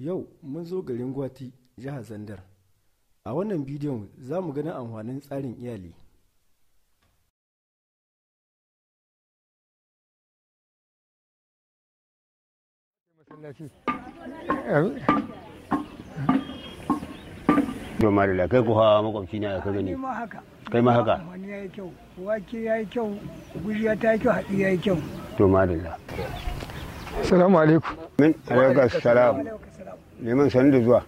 Yau mun zo garin Gwati, jihar Zandar. A wannan bidiyon za mu ganin amfanin tsarin iyali. to madalla kai ku hawa makwabci ne ka gani ma haka kai ma haka wani ya yi kyau wake ya yi kyau gujiya ta yi kyau haɗi ya yi kyau to madalla salamu alaikum min alaikar salam neman sanu da zuwa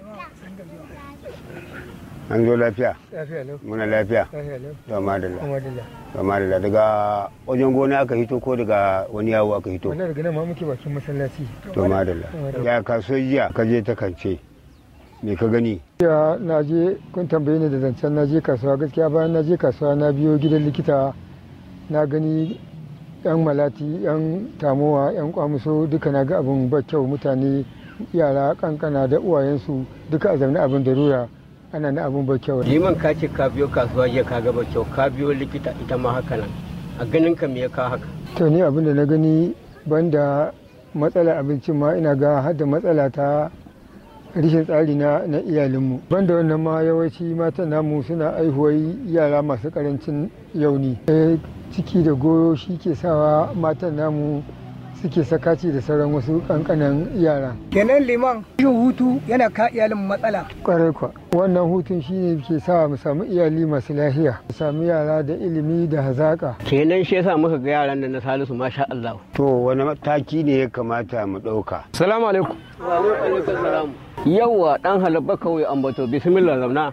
an zo lafiya lafiya lau muna lafiya lafiya lau to madalla kuma dilla to madalla daga wajen gona aka hito ko daga wani yawo aka hito wannan daga nan ma muke bakin masallaci to madalla ya kaso jiya ka je ta kance me ka gani ya na je kun tambaye ni da zancen na je kasuwa gaskiya bayan na je kasuwa na biyo gidan likita na gani yan malati yan tamowa yan kwamuso duka na ga abin ba kyau mutane yara kankana da uwayensu duka a zaune abin da rura ana na abin ba kyau liman ka ce ka biyo kasuwa jiya ka gaba kyau ka biyo likita ita ma haka nan a ganin ka me ya ka haka to ni abin da na gani banda matsalar abincin ma ina ga har da matsala ta rishin tsari na na iyalinmu banda wannan ma yawanci matan namu suna aihuwar yara masu karancin yauni Eh, ciki da goyo shi ke sawa matan namu suke sakaci da sauran wasu kankanan yara kenan liman yin hutu yana ka iyalin matsala kwarai kwa wannan hutun shi ne ke sa mu samu iyali masu lafiya mu samu yara da ilimi da hazaka kenan shi yasa muka ga yaran nan na Salisu masha Allah to wani mataki ne ya kamata mu ɗauka salamu alaikum wa alaikum salam yawa dan halabba kawai ambato bismillah zauna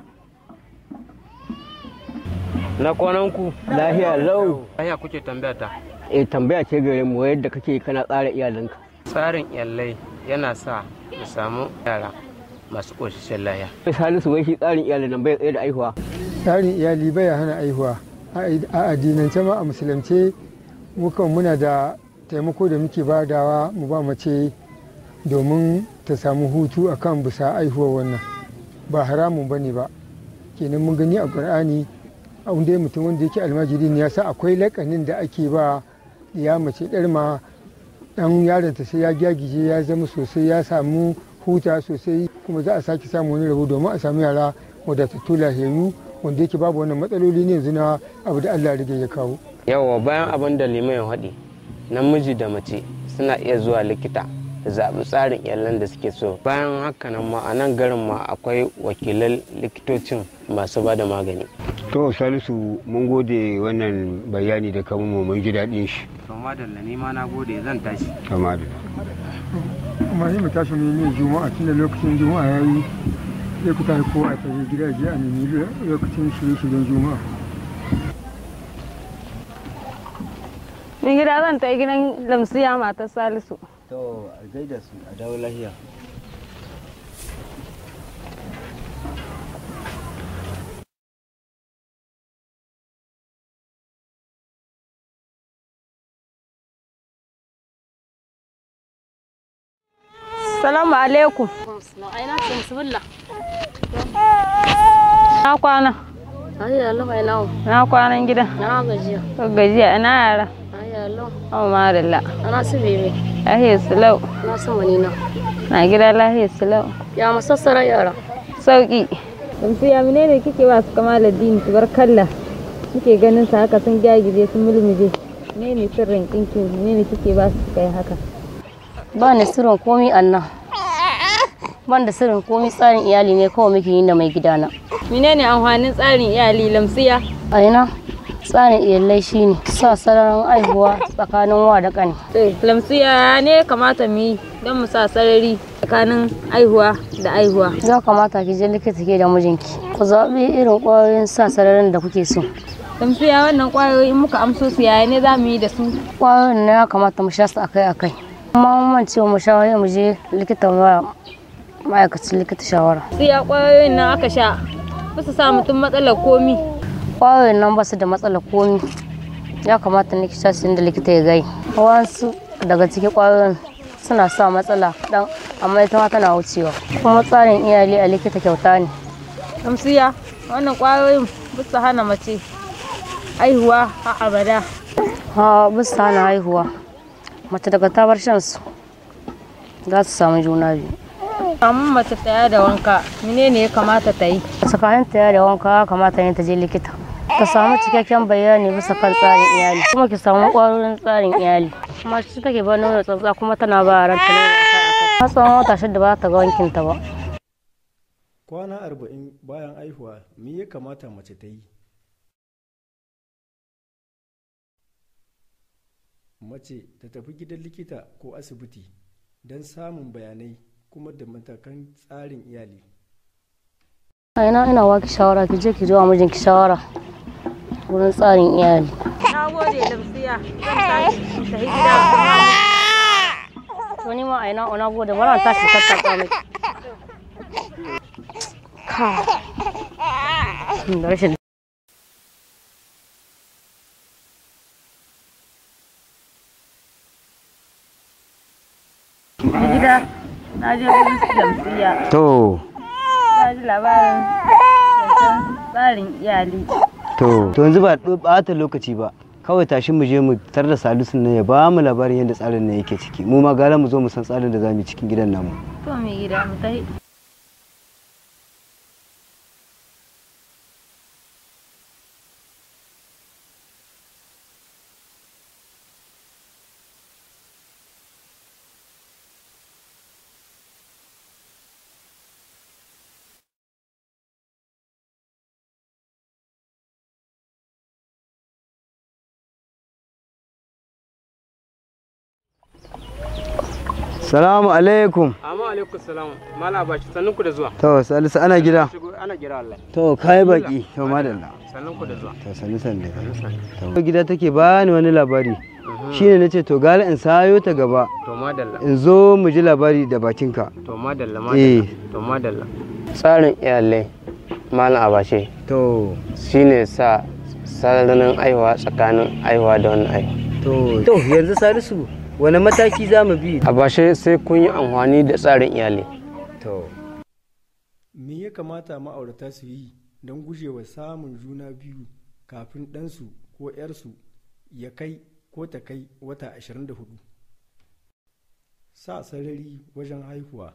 na kwanan ku lahiya lau Hanya kuke tambaya ta. eh tambaya ce gare mu yadda kake kana tsara iyalanka Tsarin iyalai yana sa mu samu yara masu ƙoshishin lahiya. Sai Salisu wai shi tsarin iyalin nan bai tsaye da aihuwa tsarin iyali baya hana aihuwa a addinance ma a musulunce mukan muna da taimako da muke badawa mu ba mace domin ta samu hutu akan bisa aihuwa wannan ba haramun ba ne ba kenan mun gani a ƙur'ani a wanda mutum wanda yake almajiri ne ya sa akwai lakanin da ake ba ya mace ɗar ma ɗan yaronta sai ya gyagije ya zama sosai ya samu huta sosai kuma za a sake samu wani rabo domin a samu yara wadatattu lahiyayyu wanda yake babu wannan matsaloli ne yanzu na abu da Allah rige ya kawo. Yawa bayan abin da liman ya haɗi, namiji da mace suna iya zuwa likita da zaɓi tsarin iyalan da suke so. Bayan haka nan ma a nan garin ma akwai wakilan likitocin masu ba da magani. to salisu mun gode wannan bayani da kamun mu mun ji daɗin shi To madalla ni ma na gode zan tashi. to madalla Amma sai mu tashi mu yi juma'a tunda lokacin juma'a ya yi sai ku tashi kowa a tafi gida je a nemi lokacin shirye-shiryen juma'a. Ni gida zan ta gidan lamsiya matar Salisu. to a gaida su a dawo lahiya Salamu alaikum. Na kwana. Ai Allah mai nawo. Na kwanan gidan. Na gajiya. Ko gajiya ina yara. Ai Allah. Oh madalla. Ana su bebe. Lahiya sulau. Na su wani na. Na gida lahiya sulau. Ya masassara yara. Sauki. Lamsiya menene kike ba su kama ladini kalla. Kike ganin sa haka sun gyagije sun mulmuje. Menene sirrin kinki menene kike ba su kai haka? Ba ni sirrin komi annan. Ban da sirrin komi tsarin iyali ne kawai muke yi da mai gidana. Menene amfanin tsarin iyali lamsiya? A ina tsarin iyalai shine sa sararin aihuwa tsakanin wa da ƙani. Lamsiya ne kamata mu yi don mu sa sarari tsakanin aihuwa da aihuwa. Ya kamata ki je likita ke da mijinki. Ku zaɓi irin ƙwayoyin sa sararin da kuke so. Lamsiya wannan kwayoyi muka amso su yaya ne za mu yi da su? Ƙwayoyin na ya kamata mu sha su akai-akai. Amma mun mance mu sha wai mu je likita ma ma'aikacin likita shawara. Siya kwayoyin nan aka sha ba su sa mutum matsalar komi. kwayoyin nan ba su da matsalar komi ya kamata ne ki sha su inda likita ya gai wasu daga cikin kwayoyin suna sa matsala dan amma ita ma tana wucewa kuma tsarin iyali a likita kyauta ne Lamsiya wannan kwayoyin ba su hana mace aihuwa a abada. ha bisa hana haihuwa mace daga ta bar shan su za su samu juna biyu Kamun mace tsaya da wanka, menene ya kamata ta yi? tsakanin ta da wanka kamata ne ta je likita ta samu cikakken bayani bisa kan tsarin iyali kuma ki samu ƙwarorin tsarin iyali kuma shi take ba nono tsatsa kuma tana ba ranta nono akai-akai. har tsawon wata shida ba ta ga wankin ta ba kwana arba'in bayan aihuwa me ya kamata mace ta yi mace ta tafi gidan likita ko asibiti don samun bayanai kuma da matakan tsarin iyali a ina ina baki shawara ki je ki zo a mijinki shawara wurin tsarin iyali Na gode Lamsiya, zan tashi ta yi gida to ni ma a ina ona gode bara ta shi tattaka miki ka da rashin gida. Na je wurin Lamsiya, to ta ji labarin zancen tsarin iyali. to to yanzu ba ɓata lokaci ba kawai tashi mu je mu tar da salisun nan ya ba mu labarin yadda tsarin nan yake ciki mu ma gara mu zo mu san tsarin da za mu yi cikin gidan namu To mai gida mu tafi. salamu alaikum amma alaikum salam mala bashi sannun ku da zuwa to salisu ana gida shigo ana gira Allah to kai baki to madalla sannun ku da zuwa to salisu ne to gida take bani wani labari shine nace to gara in sayo ta gaba to madalla in zo mu ji labari da bakinka to madalla eh madalla to madalla tsarin iyalai malam abashe to shine sa sararin aihuwa tsakanin aihuwa da wani aihuwa to to yanzu salisu wani mataki za mu bi abashe sai kun yi amfani da tsarin iyali to me ya kamata ma'aurata su yi don gujewa samun juna biyu kafin ɗansu ko 'yarsu ya kai ko ta kai wata 24 sa sarari wajen haihuwa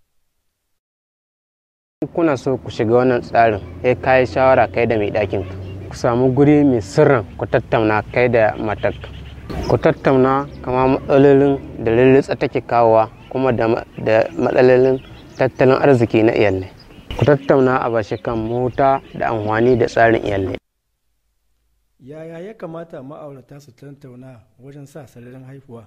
kuna so ku shiga wannan tsarin ya kayi shawara kai da mai ɗakin ka. ku samu guri mai sirrin ku tattauna kai da matar ku tattauna kama matsalolin da lulluɓa take kawowa kuma da ma- da matsalolin tattalin arziki na iyalai ku tattauna a bashi kan mota da amfani da tsarin iyalai yaya ya kamata ma'aurata su tattauna wajen sa sararin haihuwa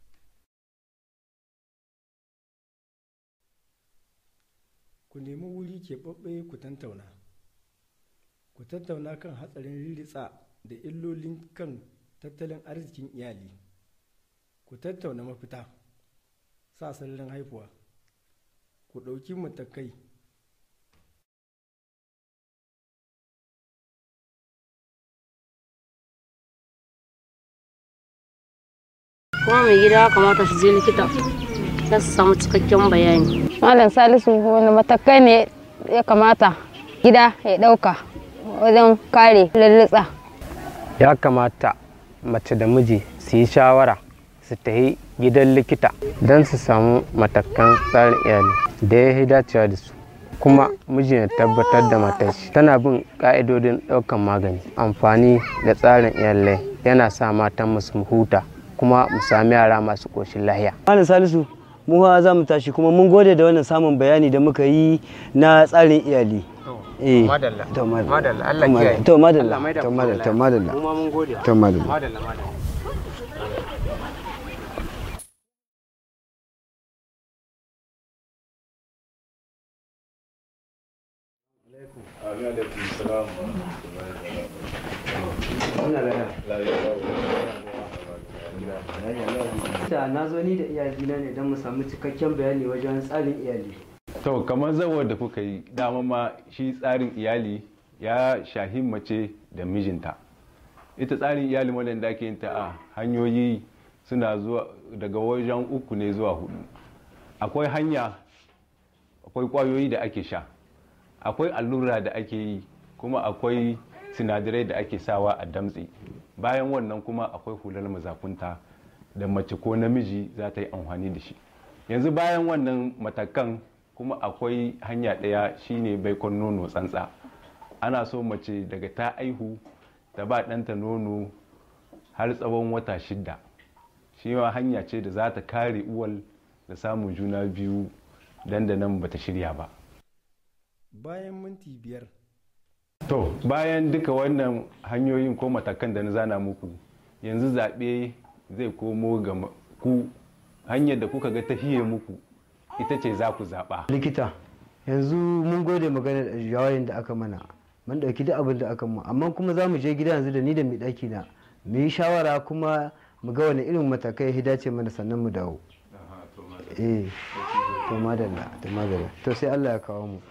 ku nemi wuri keɓaɓɓe ku tattauna ku tattauna kan hatsarin ritsa da illolin kan tattalin arzikin iyali ku tattauna mafita sa sararin haihuwa ku ɗauki matakai kuma mai gida ya kamata su je likita don su samu cikakken bayani Malam Salisu wani matakai ne ya kamata gida ya ɗauka wajen kare lallitsa. ya kamata mace da miji su yi shawara su tafi gidan likita don su samu matakan tsarin iyali da ya yi dacewa da su kuma miji ya tabbatar da matar shi tana bin ka'idodin ɗaukan magani amfani da tsarin iyalai yana sa matan mu su huta kuma mu sami yara masu ƙoshin lahiya Malam Salisu, mu fa za mu tashi kuma mun gode da wannan samun bayani da muka yi na tsarin iyali. Eh, madalla to madalla. madalla Allah To madalla. kiyaye To madalla. Allah maida To ku madalla. lafiya. To madalla. mu ma mun gode To madalla. madalla madalla Ta na zo ni da iyalina ne don mu samu cikakken bayani wajen tsarin iyali. To kamar zawar da kuka yi dama ma shi tsarin iyali ya shahi mace da mijinta. Ita tsarin iyali wadanda ake yin ta a hanyoyi suna zuwa daga wajen uku ne zuwa hudu. Akwai hanya, akwai kwayoyi da ake sha, akwai allura da ake yi, kuma akwai sinadarai da ake sawa a damtse. Bayan wannan kuma akwai hular mazakunta da mace ko namiji za ta yi amfani da shi. Yanzu bayan wannan matakan kuma akwai hanya ɗaya shine baikon nono tsantsa ana so mace daga ta aihu ta ba ɗanta nono har tsawon wata shidda shi ma hanya ce da za ta kare uwal da samun juna biyu dandanan bata shirya ba bayan minti biyar to bayan duka wannan hanyoyin ko matakan da na zana muku yanzu zaɓe zai komo ga ku hanyar da kuka ga tahiye muku ita ce za ku zaɓa likita yanzu mun gode magana da jawayin da aka mana mun ɗauki duk abin da aka mu amma kuma za mu je gida yanzu da ni da mai ɗaki na mu yi shawara kuma mu ga wani irin matakai ya dace mana sannan mu dawo eh to madalla to madalla to sai Allah ya kawo mu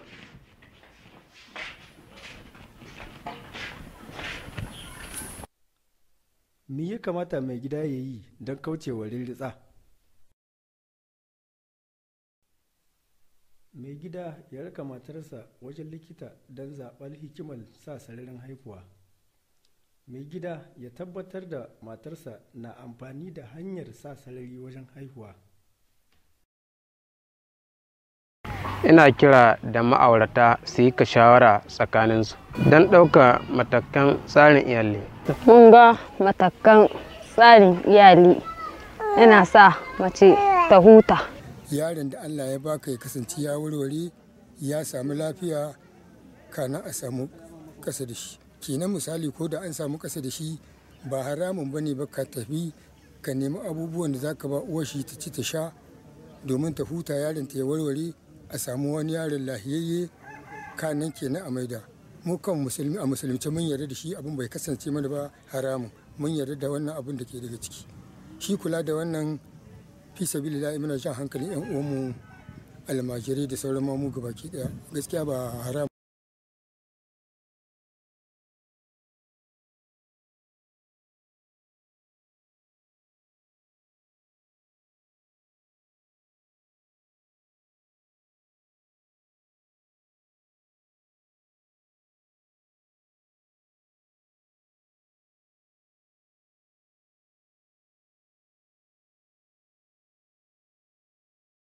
me ya kamata mai gida ya yi don kaucewa rirritsa mai gida ya raka matarsa wajen likita don zaɓar hikimar sa sararin haihuwa mai gida ya tabbatar da matarsa na amfani da hanyar sa sarari wajen haihuwa ina kira da ma'aurata su yi ka shawara tsakaninsu don ɗauka matakan tsarin iyali mun ga matakan tsarin iyali yana sa mace ta huta yaron da allah ya baka ya kasance ya warware ya samu lafiya kana a samu kasa da shi kenan misali ko da an samu kasa da shi ba haramun bane ba ka tafi ka nemi abubuwan da zaka ba uwar shi ta ci ta sha domin ta huta yaron ta ya warware a samu wani yaron lahiyayye kanan kenan a maida mu kan musulmi a musulunci mun yarda da shi abin bai kasance mana ba haramun mun yarda da wannan abin da ke daga ciki shi kula da wannan fi sabilillah muna jan hankalin yan uwanmu almajirai da sauran mamu gabaki daya gaskiya ba haram